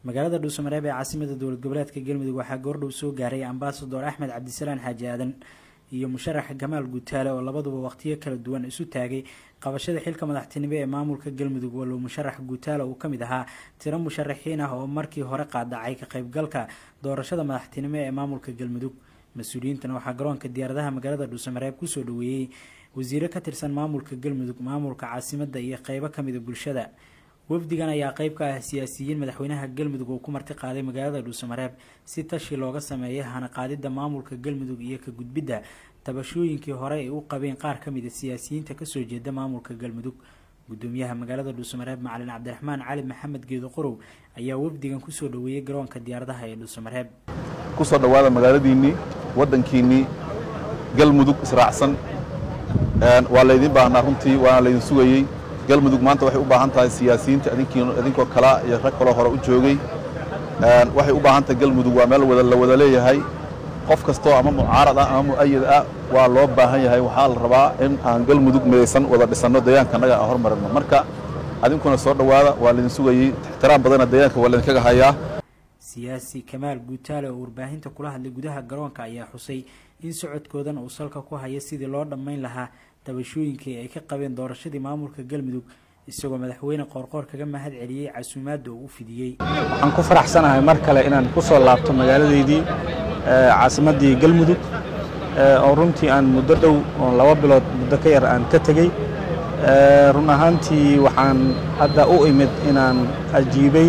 magaalada dhuusamareeb ee caasimada dowlad goboleedka galmudug waxaa goordhow soo gaaray ambasador axmed cabdisalaan xaaji aadan iyo musharax gamaal guutaale oo labaduba waqtiyo kala duwan isu taagay qabashada xilka madaxtinimo ee maamulka galmudug walow musharax guutaale uu kamid ahaa tiro musharaxiin ah oo markii hore qaadacay ka qaybgalka doorashada madaxtinimo ee maamulka galmudug mas-uuliyiintan waxaa garoonka diyaaradaha magaalada dhuusamareeb kusoo dhaweeyey wasiiro ka tirsan maamulka galmudug maamulka caasimada iyo qeybo kamida bulshada wafdigan ayaa qeyb ka ah siyaasiyiin madaxweynaha galmudug oo ku marti qaaday magaalada dhuusamareeb si tashi looga sameeyay hana qaadida maamulka galmudug iyo ka gudbidda tabashooyinkii hore ay u qabeen qaar ka mid a siyaasiyiinta kasoo jeeda maamulka galmudug gudoomiyaha magaalada dhuusamareeb macalin cabdiraxmaan cali maxamed geedo qorow ayaa wafdigan kusoo dhaweeyey garoonka diyaaradaha ee dhuusamareeb kusoo dhowaada magaaladiinnii waddankiinnii galmudug israacsan waa laydin baahnaa runtii waana laydin sugayey galmudug maanta waxay u baahan tahay siyaasiyiinta idinkoo kala iyo rag kaloo hore u joogay waxay u baahan tahay galmudug waa meel la wada leeyahay qof kastoo ama mucaarad ah ama mu'ayad ah waa loo baahan yahay waxaa la rabaa in aan galmudug midaysan wada dhisanno deegaanka annaga aan hormarino marka adinkuna soo dhowaada waa laydin sugayey ixtiraam badana deegaanka waa laydinkaga hayaa siyaasi kamaal guutaale oo warbaahinta kula hadlay gudaha garoonka ayaa xusay in socodkoodan uu salka ku hayo sidii loo dhammayn lahaa tabashooyinkii ay ka qabeen doorashadii maamulka galmudug isagoo madaxweyne qoorqoor kaga mahad celiyey casuumaadda uu u fidiyey waxaan ku faraxsanahay mar kale inaan ku soo laabto magaaladeydii caasimaddii galmudug oo runtii aan muddo dhow oon laba bilood muddo ka yar aan ka tegey run ahaantii waxaan hadda u imid inaan ajiibay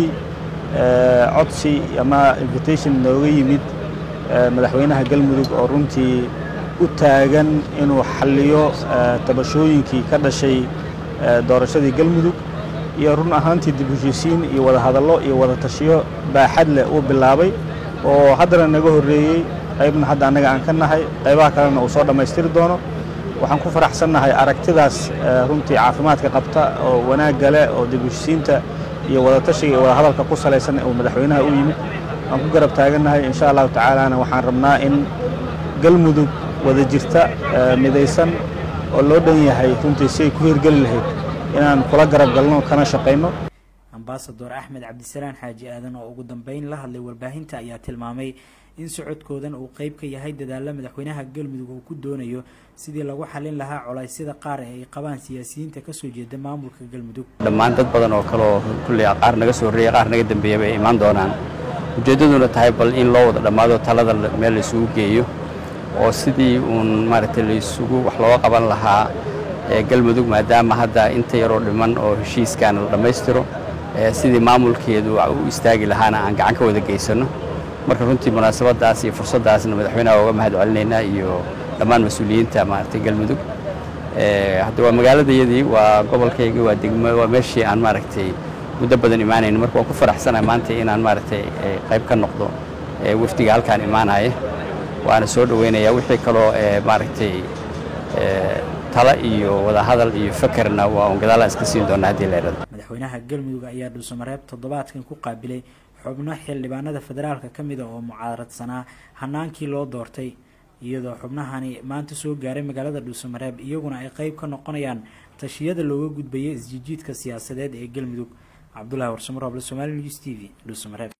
codsi ama invitation nooga yimid madaxweynaha galmudug oo runtii u taagan inuu xalliyo tabashooyinkii ka dhashay doorashadii galmudug iyo run ahaantii dib heshiisiin iyo wada hadallo iyo wada tashiyo baaxad leh uu bilaabay oo haddana naga horreeyey qaybna hadda annaga aan ka nahay qaybaha kalena uu soo dhammaystiri doono waxaan ku faraxsannahay aragtidaas runtii caafimaadka qabta oo wanaagga leh oo dib heshiisiinta iyo wada tashiga iyo wada hadalka ku salaysan uu madaxweynaha u yimid waan ku garab taagannahay insha allahu tacaalana waxaan rabnaa in galmudug wada jirta midaysan oo loo dhan yahay runtii si ay ku hirgeli lahayd inaan kula garab galno kana shaqayno ambasador axmed cabdisalaan xaaji aadan oo ugu dambeyn la hadlay warbaahinta ayaa tilmaamay in socodkoodan uu qeyb ka yahay dadaalla madaxweynaha galmudug uu ku doonayo sidii lagu xalin lahaa coleysyada qaar ee ay qabaan siyaasiyiinta kasoo jeeda maamulka galmudug dhammaan dad badan oo kaleoo kulley qaar naga soo horreeyay qaar naga dambeeyaba ay imaan doonaan ujeeddaduna tahay bal in loo wada dhammaado talada meel laysugu geeyo oo sidii uun maaragtay laysugu wax looga qaban lahaa galmudug maadaama hadda inta yaroo dhiman oo heshiiskan la dhammaystiro sidii maamulkeedu u istaagi lahaana aan gacan ka wada geysanno marka runtii munaasabadaas iyo fursaddaasna madaxweynaha uga mahad celinaynaa iyo dhammaan mas-uuliyiinta maaragtay galmudug hadda waa magaaladayadii waa gobolkaygii waa degmo waa meeshii aan maaragtay muddo badan imaanayn marka waan ku faraxsanahay maanta inaan maaragtay qayb ka noqdo wafdiga halkaan imaanaya waana soo dhoweynayaa wixii kaloo maaragtay tala iyo wadahadal iyo fakerna waa un gadaalaan iska siin doonaa haddii la yidhahdo madaxweynaha galmudug ayaa dhuusamareeb toddobaadkan ku qaabilay xubno xildhibaanada federaalka ka mida oo mucaaradsanaa hanaankii loo doortay iyadoo xubnahani maanta soo gaaray magaalada dhuusamareeb iyaguna ay qeyb ka noqonayaan tashiyada looga gudbayay isjijiidka siyaasadeed ee galmudug cabdulahi warsamoroble somali news t v dhuusamareeb